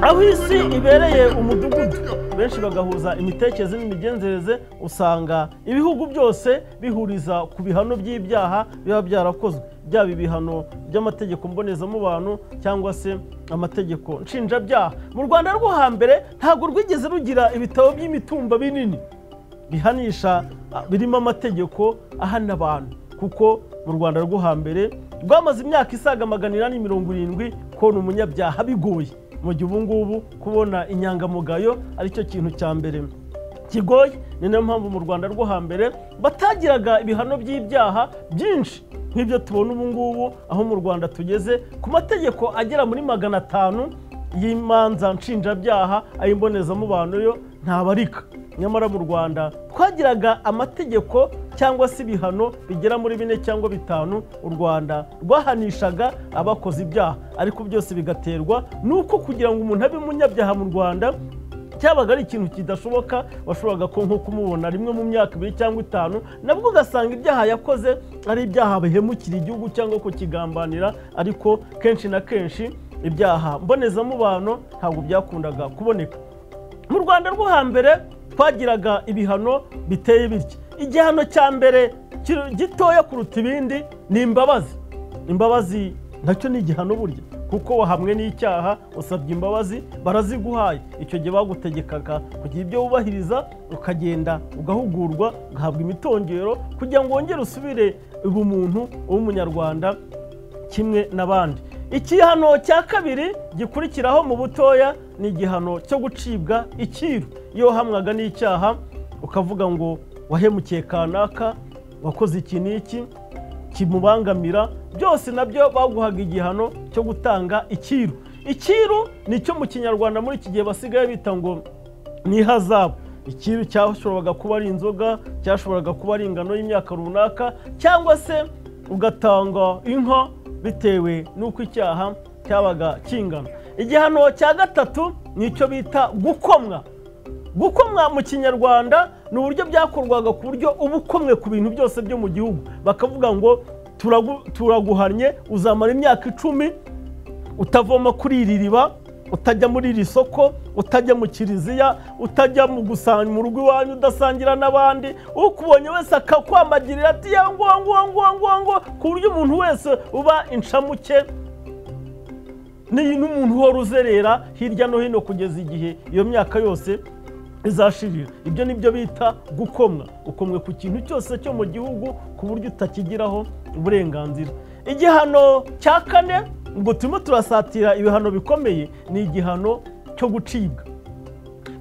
aho isi ibereye umudugudu benshi bagahuza imitekerereze n'imigenzereze usanga ibihugu byose bihuriza ku bihano by'ibyaha biba byarakozwe byaba ibihano by'amategeko mbonezamubano cyangwa se amategeko nshinjabyaha mu rwanda rwo hambere ntabwo rwigeze rugira ibitabo by'imitumba binini bihanisha birimo amategeko ahana abantu kuko mu rwanda rwo hambere rwamaze imyaka isaga magana inani mirongo irindwi kubona umunyabyaha bigoye mu gihe ubu ngubu kubona inyangamugayo aricyo kintu cya mbere kigoye ni nayo mpamvu mu rwanda rwo hambere batagiraga ibihano by'ibyaha byinshi nk'ibyo tubona ubu ngubu aho mu rwanda tugeze ku mategeko agera muri magana atanu y'imanza nshinjabyaha ay'imbonezamubano yo ntabarika nyamara mu rwanda twagiraga amategeko cyangwa se ibihano bigera muri bine cyangwa bitanu u rwanda rwahanishaga abakoze ibyaha ariko byose bigaterwa n'uko kugira ngo umuntu abe umunyabyaha mu rwanda cyabaga ari ikintu kidashoboka washoboraga nko kumubona rimwe mu myaka ibiri cyangwa itanu nabwo ugasanga ibyaha yakoze ari ibyaha bihemukira igihugu cyangwa kukigambanira ariko kenshi na kenshi ibyaha mbonezamubano ntabwo byakundaga kuboneka mu rwanda rwo hambere twagiraga ibihano biteye bitya igihano cya mbere gitoya kuruta ibindi ni imbabazi imbabazi nacyo ni igihano burya kuko wahamwe n'icyaha usabye imbabazi baraziguhaye icyo gihe bagutegekaga kugira ibyo wubahiriza ukagenda ugahugurwa ugahabwa imitongero kugira ngo wongere usubire ubumuntu w'umunyarwanda kimwe n'abandi igihano cya kabiri gikurikiraho mu butoya ni igihano cyo gucibwa icyiru iyo wahamwaga n'icyaha ukavuga ngo wahemukiye kanaka wakoze iki n'iki kimubangamira byose nabyo baguhaga igihano cyo gutanga icyiru icyiru ni icyo mu kinyarwanda muri iki gihe basigaye bita ngo ni ihazabu icyiru cyashoboraga kuba ari inzoga cyashoboraga kuba ari ingano y'imyaka runaka cyangwa se ugatanga inka bitewe n'uko icyaha cyabaga kingana igihano cya gatatu ni icyo bita gukomwa gukomwa mu kinyarwanda ni uburyo byakorwaga ku buryo uba ukomwe ku bintu byose byo mu gihugu bakavuga ngo turaguhannye uzamara imyaka icumi utavoma kuri iri riba utajya muri iri soko utajya mu kiriziya utajya mu rugo iwanyu udasangira n'abandi ukubonye wese akakwamagirira ati ya ngo ngo ku buryo umuntu wese uba inshamuke n'umuntu uhora uzerera hirya no hino kugeza igihe iyo myaka yose izashirira ibyo ni byo bita gukomwa ukomwe ku kintu cyose cyo mu gihugu ku buryo utakigiraho uburenganzira igihano cya kane ngo turimo turasatira ibihano bikomeye ni igihano cyo gucibwa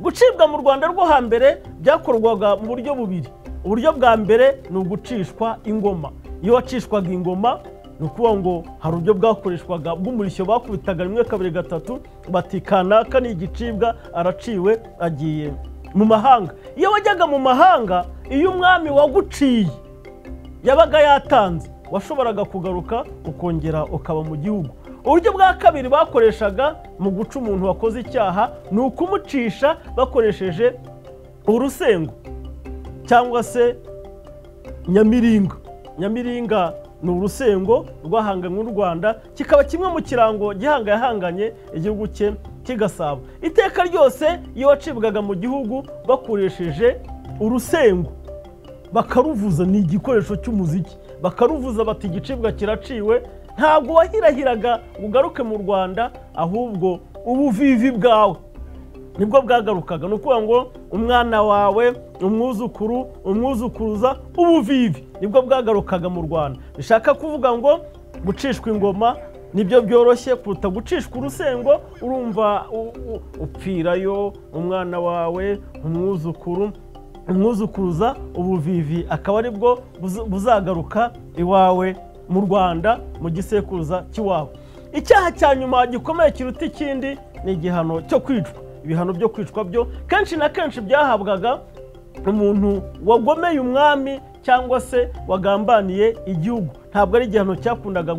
gucibwa mu rwanda rwo hambere byakorwaga mu buryo bubiri uburyo bwa mbere ni ugucishwa ingoma iyo wacishwaga ingoma ni ukuvuga ngo hari uburyo bwakoreshwaga bw'umurishyo bakubitaga rimwe kabiri gatatu bati kanaka ni igicibwa araciwe agiye mu mahanga iyo wajyaga mu mahanga iyo umwami waguciye yabaga yatanze washoboraga kugaruka ukongera ukaba mu gihugu uburyo bwa kabiri bakoreshaga mu guca umuntu wakoze icyaha ni ukumucisha bakoresheje urusengo cyangwa se nyamiringa nyamiringa ni urusengo rwahanganywe n'u rwanda kikaba kimwe mu kirango gihangayahanganye igihugu cye kigasaba iteka ryose iyo wacibwaga mu gihugu bakoresheje urusengo bakaruvuza ni igikoresho cy'umuziki bakaruvuza bati igicibwa kiraciwe ntabwo wahirahiraga ngo ugaruke mu rwanda ahubwo ubuvivi bwawe nibwo bwagarukaga ni ukuvuga ngo umwana wawe umwuzukuru umwuzukuruza ubuvivi nibwo bwagarukaga mu rwanda bishaka kuvuga ngo gucishwa ingoma nibyo byoroshye kuruta gucishwa urusengo urumva upfirayo umwana wawe umwuzukuru umwuzukuruza ubuvivi akaba aribwo buzagaruka iwawe mu rwanda mu gisekuruza cy'iwawe icyaha cya nyuma gikomeye kiruta ikindi ni igihano cyo kwicwa ibihano byo kwicwa byo kenshi na kenshi byahabwaga umuntu wagomeye umwami cyangwa se wagambaniye igihugu ntabwo ari igihano cyakundaga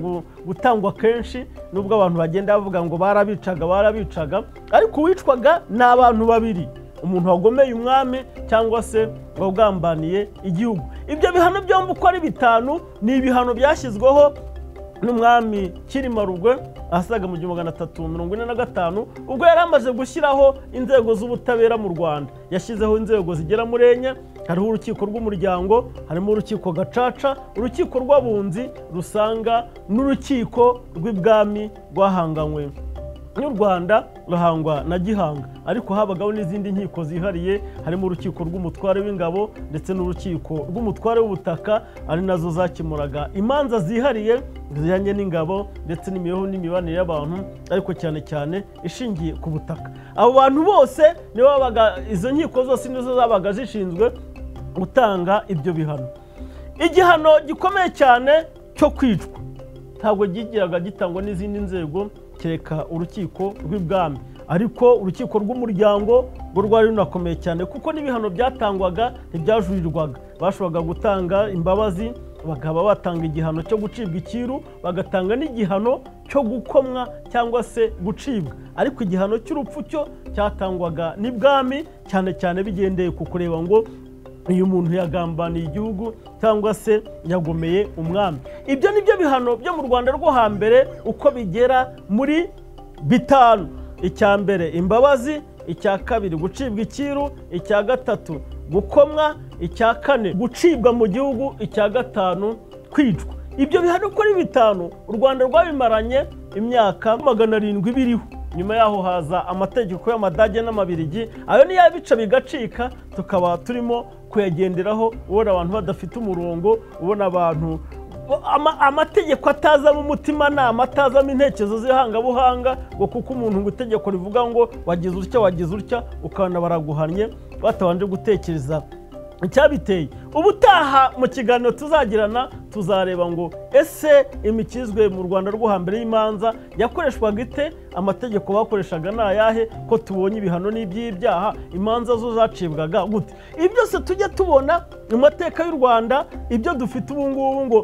gutangwa kenshi nubwo abantu bagenda bavuga ngo barabicaga barabicaga ariko uwicwaga ni abantu babiri umuntu wagomeye umwami cyangwa se wagambaniye igihugu ibyo bihano byombi uko ari bitanu ni ibihano byashyizweho n'umwami Cyilima Rugwe ahasaga mu gihumbi magana atatu mirongo ine na gatanu ubwo yari amaze gushyiraho inzego z'ubutabera mu rwanda yashyizeho inzego zigera muri enye hariho urukiko rw'umuryango harimo urukiko gacaca urukiko rw'abunzi rusanga n'urukiko rw'ibwami rwahanganywe n'u rwanda ruhangwa na gihanga ariko habagaho n'izindi nkiko zihariye harimo urukiko rw'umutware w'ingabo ndetse n'urukiko rw'umutware w'ubutaka ari nazo zakemuraga imanza zihariye zijyanye n'ingabo ndetse n'imibereho n'imibanire y'abantu ariko cyane cyane ishingiye ku butaka abo bantu bose nibo babaga izo nkiko zose nizo zabaga zishinzwe gutanga ibyo bihano igihano gikomeye cyane cyo kwicwa ntabwo gigiraga gitangwa n'izindi nzego kereka urukiko rw'ibwami ariko urukiko rw'umuryango rwo rwari runakomeye cyane kuko n'ibihano byatangwaga ntibyajurirwaga bashoboraga gutanga imbabazi bakaba batanga igihano cyo gucibwa ikiru bagatanga n'igihano cyo gukomwa cyangwa se gucibwa ariko igihano cy'urupfu cyo cyatangwaga n'ibwami cyane cyane bigendeye ku kureba ngo uyu muntu yagambaniye igihugu cyangwa se yagomeye umwami ibyo ni byo bihano byo mu rwanda rwo hambere uko bigera muri bitanu icya mbere imbabazi icya kabiri gucibwa ikiru icya gatatu gukomwa icya kane gucibwa mu gihugu icya gatanu kwicwa ibyo bihano uko ari bitanu u rwanda rwabimaranye imyaka magana arindwi biriho nyuma yaho haza amategeko y'amadage n'amabirigi ayo niyo abica bigacika tukaba turimo kuyagenderaho ubona abantu badafite umurongo ubona abantu amategeko atazamo umutimanama atazamo intekerezo z'ihangabuhanga ngo kuko umuntu ngo itegeko rivuga ngo wagize utya wagize utya ukabona baraguhannye batabanje gutekereza icyabiteye ubutaha mu kiganiro tuzagirana tuzareba ngo ese imikizwe mu rwanda rwo hambere y'imanza yakoreshwaga ite amategeko bakoreshaga ni ayahe ko tubonye ibihano n'iby'ibyaha imanza zo zacibwaga gute ibi byose tujya tubona mu mateka y'u rwanda ibyo dufite ubu ngubu ngo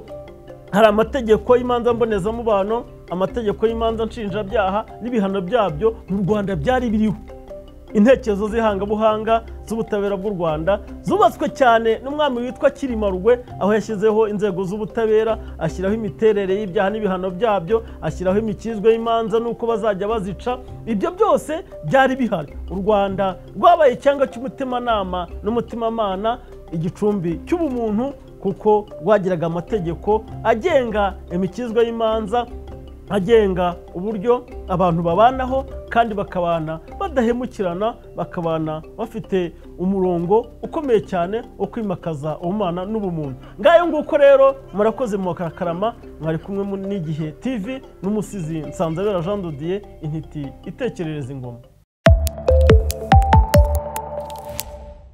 hari amategeko y'imanza mbonezamubano amategeko y'imanza nshinjabyaha n'ibihano byabyo mu rwanda byari biriho intekerezo z'ihangabuhanga z'ubutabera bw'u rwanda zubatswe cyane n'umwami witwa Cyilima Rugwe aho yashyizeho inzego z'ubutabera ashyiraho imiterere y'ibyaha n'ibihano byabyo ashyiraho imikizwe y'imanza n'uko bazajya bazica ibyo byose byari bihari u rwanda rwabaye icyanga cy'umutimanama n'umutimamana igicumbi cy'ubumuntu kuko rwagiraga amategeko agenga imikizwe y'imanza agenga uburyo abantu babanaho kandi bakabana badahemukirana bakabana bafite umurongo ukomeye cyane wo kwimakaza ubumana n'ubumuntu ngayo nguko rero murakoze mu makarakarama mwari kumwe n'igihe tv n'umusizi nsanzabera jean dodiye intiti itekerereza ingoma